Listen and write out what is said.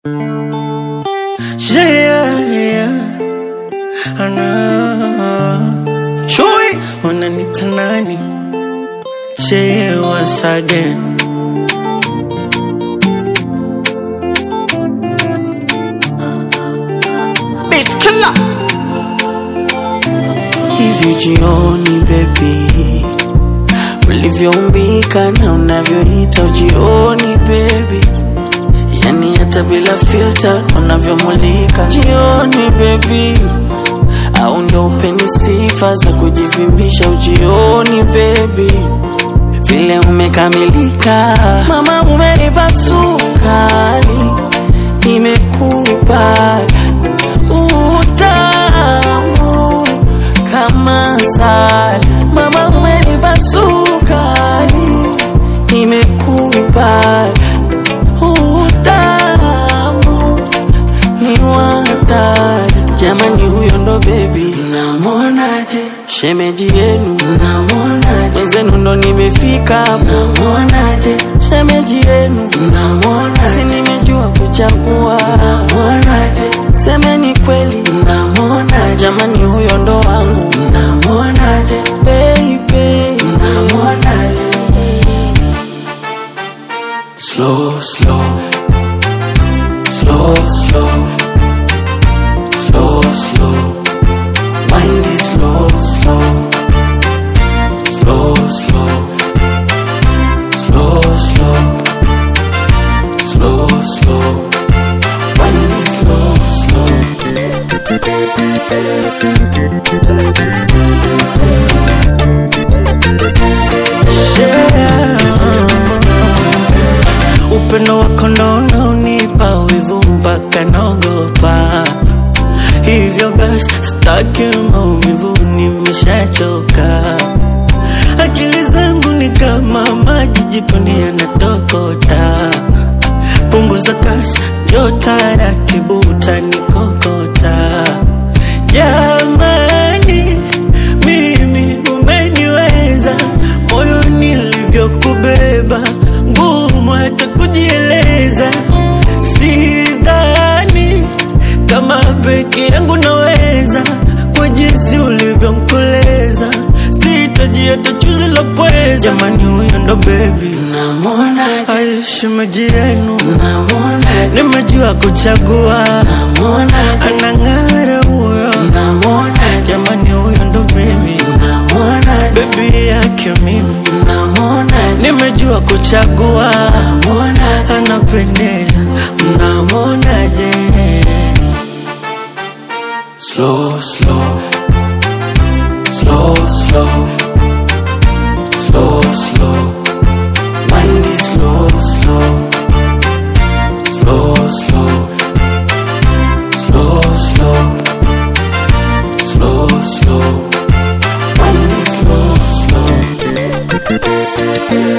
Yeah, yeah. I know. Chui, wananita nani? Che once again. Beat killer. Hivi jioni baby, ulivyoumbika na unavyoita ujioni baby, yani hata bila filter unavyomulika jioni baby, au ndo upeni sifa za kujivimbisha ujioni baby, vile umekamilika mama, umenipa sukari, nimekubali utamu kama sali, mama, umenipa sukari, nimekubali utamu ni watari jamani, huyo ndo bebi, namwonaje shemeji yenu, namwonaje wenzenu ndo nimefika, namwonaje shemeji yenu, namwonaje si nimejua kuchagua, namwonaje semeni kweli, namwonaje jamani, huyo ndo wangu, namwonaje baby, namwonaje slow slow slow slow slow slow mind is slow slow slow slow slow slow slow slow mind is slow slow yeah. upendo wako ndo unaonipa wivu mpaka naogopa hivyo basi staki maumivu nimeshachoka akili zangu ni kama maji jikoni yanatokota punguza kasi jo taratibu utanikokota jamani mimi umeniweza moyo nilivyokubeba ngumu hata kujieleza sidhani kama peke yangu naweza kwa jinsi ulivyomkoleza sitaji hata chuzi la pweza jamani huyo ndo bebi aishimeji yenu nimejua kuchagua anang'ara huyo jamani huyo ndo bebi bebi yake mimi nimejua kuchagua anapendeza mnamonaje slow slow slow slow slow slow mind is slow slow slow slow slow slow slow slow mind is slow slow